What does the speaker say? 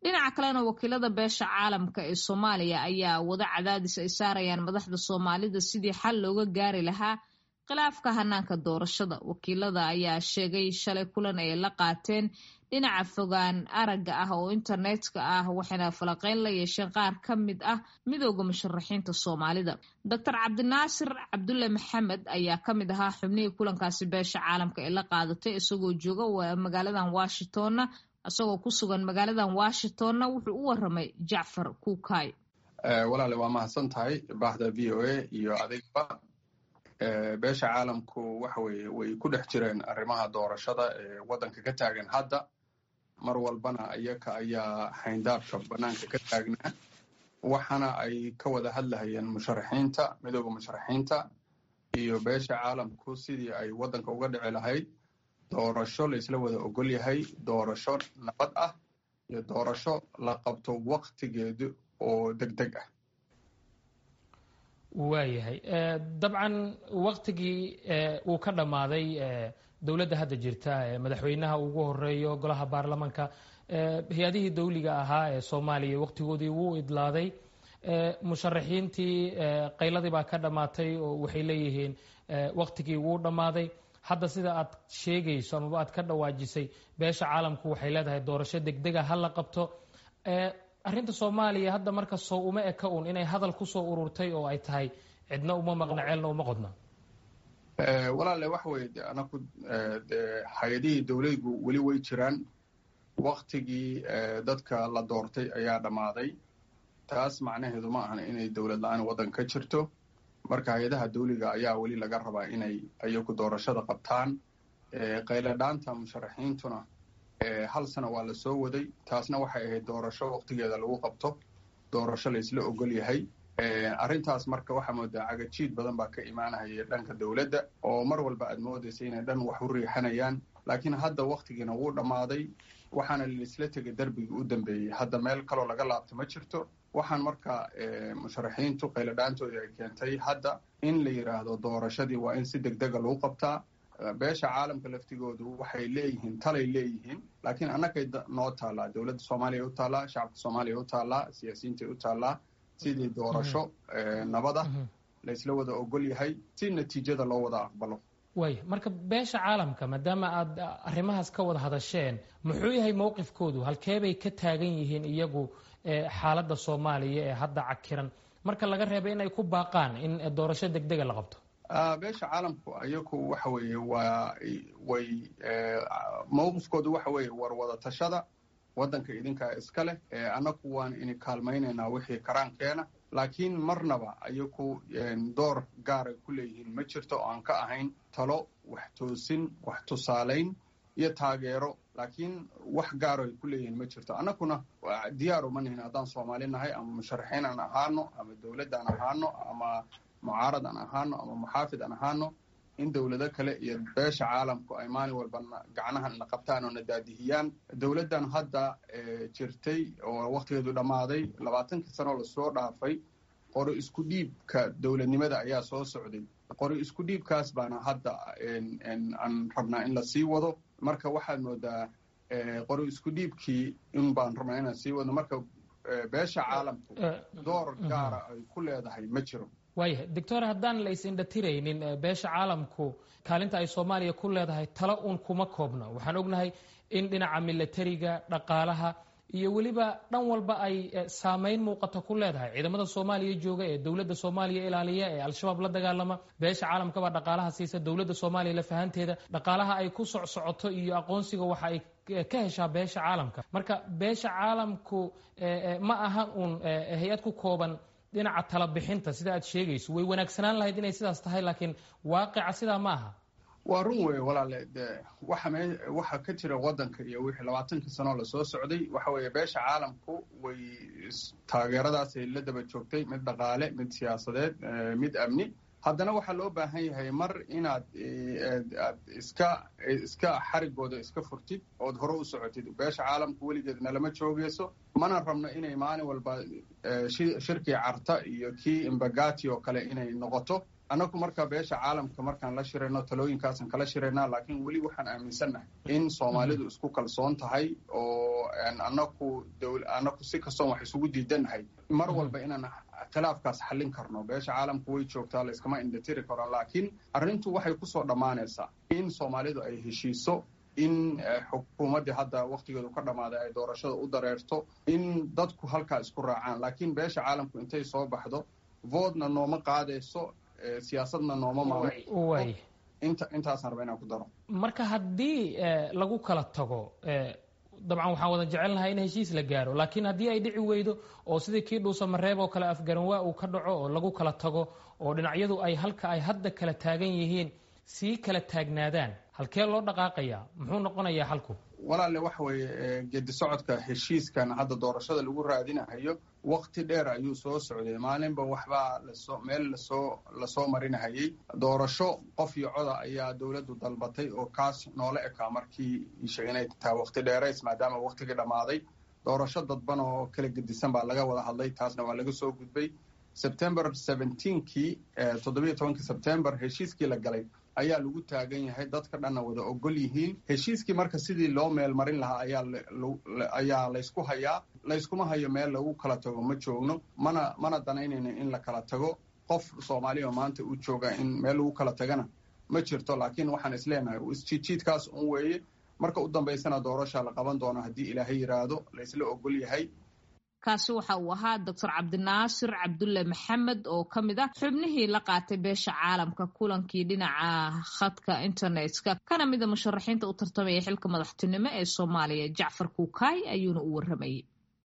dhinaca kalena wakiilada beesha caalamka ee soomaaliya ayaa wada cadaadis ay saarayaan madaxda soomaalida sidii xal looga gaari lahaa khilaafka hanaanka doorashada wakiilada ayaa sheegay shalay kulan ay la qaateen dhinaca fogaan aragga ah oo internetka ah waxayna falaqeyn la yeesheen qaar ka mid ah midooda musharaxiinta soomaalida doctor cabdinaasir cabdulle maxamed ayaa ka mid ahaa xubnihii kulankaasi beesha caalamka ee la qaadatay isagoo jooga magaaladan washingtonna isagoo ku sugan magaaladan washingtonna wuxuu u waramay jacfar kuukay walaale waa mahadsan tahay baxda v o a iyo adigba beesha caalamku waxa weye way ku dhex jireen arrimaha doorashada ee waddanka ka taagan hadda mar walbana iyaka ayaa xayndaabka bannaanka ka taagnaa waxaana ay ka wada hadlahayeen musharaxiinta midooda musharaxiinta iyo beesha caalamku sidii ay waddanka uga dhici lahayd doorasho laysla wada ogol yahay doorasho nabad ah iyo doorasho la qabto waktigeedu oo deg deg ah waayahay dabcan waktigii uu ka dhammaaday dowladda hadda jirta madaxweynaha ugu horeeyo golaha baarlamaanka hay-adihii dawliga ahaa ee soomaaliya waktigoodii wuu idlaaday musharaxiintii qayladii baa ka dhammaatay oo waxay leeyihiin waktigii wuu dhammaaday hadda sida aad sheegayso amaba aad ka dhawaajisay beesha caalamku waxay leedahay doorasho degdega ha la qabto arrinta soomaaliya hadda marka soo uma eka un inay hadal kusoo ururtay oo ay tahay cidna uma maqna ceelna uma qodna walaale waxa weye de anaku de hay-adihii dowladgu weli way jiraan waktigii dadka la doortay ayaa dhammaaday taas macnaheedu ma ahan inay dowlad la-aan waddan ka jirto marka hay-adaha dawliga ayaa weli laga rabaa inay ayagu doorashada qabtaan qayladhaanta musharaxiintuna hal sano waa la soo waday taasna waxay ahayd doorasho waktigeeda lagu qabto doorasho laysla ogol yahay arrintaas marka waxaa moodaa cagajiid badan baa ka imaanahaya dhanka dowladda oo mar walba aad moodaysa inay dhan wax u riixanayaan laakiin hadda waktigiina wuu dhammaaday waxaana laisla tegay darbigii u dambeeyey hadda meel kaloo laga laabto ma jirto waxaan marka musharaxiintu qayladhaantoodii ay keentay hadda in la yidhaahdo doorashadii waa in si deg dega lagu qabtaa beesha caalamka laftigoodu waxay leeyihiin talay leeyihiin laakiin annagay noo taallaa dowladda soomaaliya u taallaa shacabka soomaaliya u taallaa siyaasiyiintay u taallaa sidii doorasho nabada laysla wada ogol yahay si natiijada loo wada aqbalo waaya marka beesha caalamka maadaama aad arrimahaas ka wada hadasheen muxuu yahay mowqifkoodu halkeebay ka taagan yihiin iyagu xaaladda soomaaliya ee hadda cakiran marka laga reeba in ay ku baaqaan in doorasho deg dega la qabto beesha caalamku ayagu waxa weeye waa way mowqifkoodu waxa weeye war wada tashada waddanka idinkaa iska leh annagu waan ini kaalmaynaynaa wixii karaankeena laakiin marnaba ayagu door gaaray ku leeyihiin ma jirto oo aan ka ahayn talo wax toosin wax tusaalayn iyo taageero laakiin wax gaaro ay ku leeyihiin ma jirto annaguna diyaar uma nihin haddaan soomaali nahay ama musharaxiin aan ahaano ama dowladd aan ahaano ama mucaarad aan ahaano ama muxaafid aan ahaano in dowlado kale iyo beesha caalamku ay maalin walba gacnaha na qabtaan oo na daadihiyaan dowladdan hadda jirtay oo waktigeedu dhammaaday labaatankii sanoo lasoo dhaafay qori isku dhiibka dowladnimada ayaa soo socday qori isku dhiibkaas baana hadda aan rabnaa in la sii wado marka waxaad moodaa qori isku dhiibkii in baan rabnaa inaan sii wadno marka beesha caalamku door gaara ay ku leedahay ma jiro waayahay doctor haddaan la is-indhatiraynin beesha caalamku kaalinta ay soomaaliya ku leedahay talo uun kuma koobno waxaan ognahay in dhinaca milatariga dhaqaalaha iyo weliba dhan walba ay saameyn muuqata ku leedahay ciidamada soomaaliya jooga ee dowladda soomaaliya ilaaliya ee al-shabaab la dagaalama beesha caalamkabaa dhaqaalaha siisa dowladda soomaaliya lafahanteeda dhaqaalaha ay ku socsocoto iyo aqoonsiga waxa ay ka heshaa beesha caalamka marka beesha caalamku ma ahan uun hay-ad ku kooban dhinaca talabixinta sida aad sheegayso way wanaagsanaan lahayd inay sidaas tahay laakiin waaqica sidaa ma aha waa run wey walaale de waxa me waxa ka jira waddanka iyo wixii labaatankii sanoo lasoo socday waxa weeye beesha caalamku way taageeradaasay la daba joogtay mid dhaqaale mid siyaasadeed mid amni haddana waxaa loo baahan yahay mar inaad aad iska iska xarigooda iska furtid ood hore u socotid beesha caalamku weligeedna lama joogeyso mana rabno inay maalin walba shirkii carta iyo kii imbagati oo kale inay noqoto annagu marka beesha caalamka markaan la shirayno talooyinkaasan kala shiraynaa laakiin weli waxaan aaminsannahay in soomaalidu isku kalsoon tahay oo anaku anaku si kastoon wax isugu diidannahay mar walba inaan khilaafkaas xallin karno beesha caalamku way joogtaa layskama indhatiri karo laakiin arrintu waxay kusoo dhammaanaysaa in soomaalidu ay heshiiso in xukuumaddii hadda wakhtigeedu ka dhammaaday ay doorashada u dareerto in dadku halkaa isku raacaan laakiin beesha caalamku intay soo baxdo voodna nooma qaadayso siyaasadna nooma maamul intaasaan raba inaan ku daro marka haddii lagu kala tago dabcan waxaan wada jecelnahay in heshiis la gaaro laakiin haddii ay dhici weydo oo sidii kii dhuusa mareeb oo kale afgaranwaa uu ka dhaco oo lagu kala tago oo dhinacyadu ay halka ay hadda kala taagan yihiin sii kala taagnaadaan halkee loo dhaqaaqayaa muxuu noqonayaa xalku walaale waxa weeye geedi socodka heshiiskan hadda doorashada lagu raadinahayo wakti dheer ayuu soo socday maalinba waxbaa lasoo meel lasoo lasoo marinahayay doorasho qof iyo coda ayaa dowladdu dalbatay oo kaas noola ekaa markii isha inay tahay wakti dheerays maadaama waktigii dhammaaday doorasho dadban oo kala gedisan baa laga wada hadlay taasna waa laga soo gudbay sebtember seventeenkii toddobiyo tobankii sebtember heshiiskii la galay ayaa lagu taagan yahay dadka dhanna wada ogol yihiin heshiiskii marka sidii loo meel marin lahaa ayaa laysku hayaa layskuma hayo meel lagu kala tago ma joogno mana mana danaynayno in la kala tago qof soomaaliya maanta uu jooga in meel lagu kala tagana ma jirto laakiin waxaan isleenahay isjiidjiidkaas un weeye marka u dambaysana doorasha la qaban doono haddii ilaahay yidhaahdo laysla ogol yahay kaasi waxa uu ahaa doctor cabdinaasir cabdulle maxamed oo ka mid ah xubnihii la qaatay beesha caalamka kulankii dhinaca khadka internetka kana mida musharaxiinta u tartamaya xilka madaxtinimo ee soomaaliya jacfar kuukaay ayuuna u warramayay